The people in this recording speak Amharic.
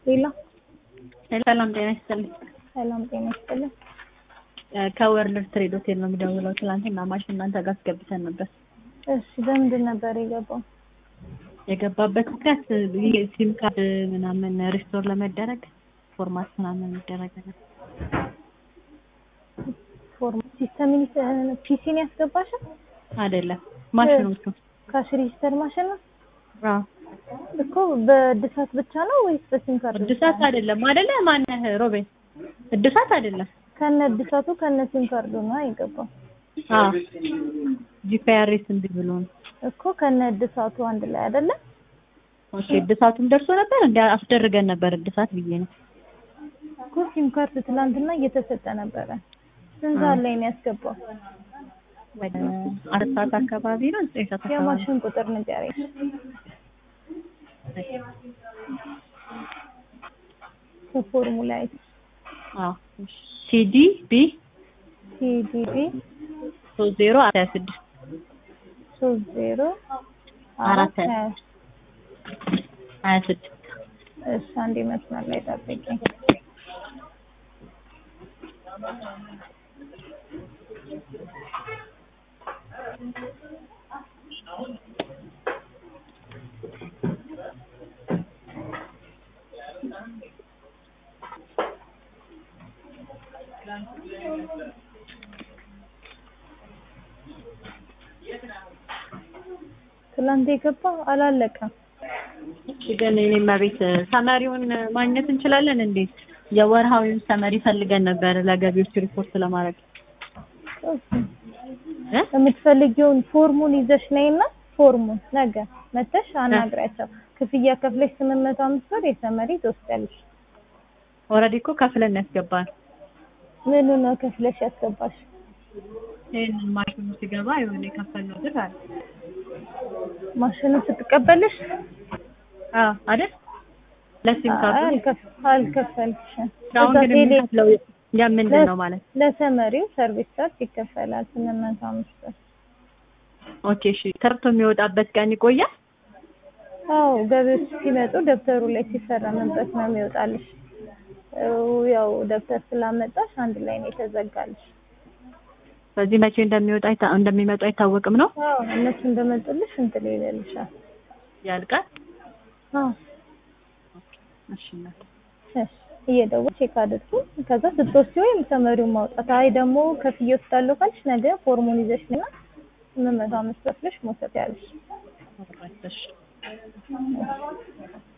ሌላ ሰላም ጤና ይስጥልኝ። ሰላም ጤና ይስጥልኝ። ከወርልድ ትሬድ ሆቴል ነው የሚደውለው። ትናንትና ማሽን እናንተ ጋር አስገብተን ነበር። እሺ በምንድን ነበር የገባው? የገባበት ምክንያት ሲም ካርድ ምናምን ሪስቶር ለመደረግ ፎርማት ምናምን የሚደረግ ነው። ፎርም ሲስተም ፒሲን ያስገባሻል? አይደለም ማሽኖቹ ካሽ ሬጂስተር ማሽን ነው አዎ እኮ በእድሳት ብቻ ነው ወይስ በሲም ካርድ? እድሳት አይደለም አይደለ? ማነህ ሮቤል? እድሳት አይደለም። ከነ እድሳቱ ከነ ሲም ካርዱ ነው የገባው አዎ ጂፒአርኤስ እንዲ ብሎ ነው እኮ ከነ እድሳቱ አንድ ላይ አይደለ? ኦኬ እድሳቱም ደርሶ ነበር እንዲ አስደርገን ነበር እድሳት ብዬ ነው እኮ ሲም ካርድ ትላንትና እየተሰጠ ነበረ። ስንት ሰዓት ላይ ነው ያስገባው? ወደ አራት ሰዓት አካባቢ ነው ዘጠኝ ሰዓት አካባቢ የማሽን ቁጥር ንገረኝ። ከፎርሙላ አዎ ሲዲ ቢ ሲዲቢ ሶስት ዜሮ ሀያ ስድስት ሶስት ዜሮ አራት አራት ሀያ ሀያ ስድስት እሺ አንዴ መስመር ላይ ጠብቂኝ። ትላንት የገባ አላለቀም። ግን እኔማ ቤት ሰመሪውን ማግኘት እንችላለን እንዴ? የወርሃዊውን ሰመሪ ፈልገን ነበር ለገቢዎች ሪፖርት ለማድረግ እ? የምትፈልጊውን ፎርሙን ይዘሽ ነይና ፎርሙን ነገ መተሽ አናግሪያቸው። ክፍያ ከፍለሽ ስምንት መቶ አምስት ብር የሰመሪ ትወስዳለሽ። ኦልሬዲ እኮ ከፍለን ያስገባል። ምኑ ነው ከፍለሽ ያስገባሽ? ይሄንን ማሽኑ ሲገባ የሆነ የከፈልነው ብር አለ። ማሽኑ ስትቀበልሽ አዎ አይደል? ለሲም ካርዱ አልከፍ- አልከፈልሽም። አሁን እዛ ግን ቴሌ የምንከፍለው የምንድን ነው ማለት ለሰመሪው ሰርቪስ ቻርጅ ይከፈላል ስምንት መቶ አምስት ብር። ኦኬ እሺ ተርቶ የሚወጣበት ቀን ይቆያል አዎ ገቢዎች ሲመጡ ደብተሩ ላይ ሲፈረምበት ነው የሚወጣልሽ። ያው ደብተር ስላመጣሽ አንድ ላይ ነው የተዘጋልሽ። በዚህ መቼ እንደሚወጣ አይታ- እንደሚመጡ አይታወቅም ነው አዎ እነሱ እንደመጡልሽ እንትን ይልልሻል። ያልቃል አዎ እሺ እናት እሺ እየደወልሽ ቼክ አድርጉ። ከዛ ስትወስጂ ወይም ሰመሪውን ማውጣት አይ ደግሞ ከፍዬ ወስዳለሁ ካልሽ ነገ ፎርሙን ይዘሽ እና ስምንት መቶ አምስት ከፍለሽ መውሰድ ያለሽ እሺ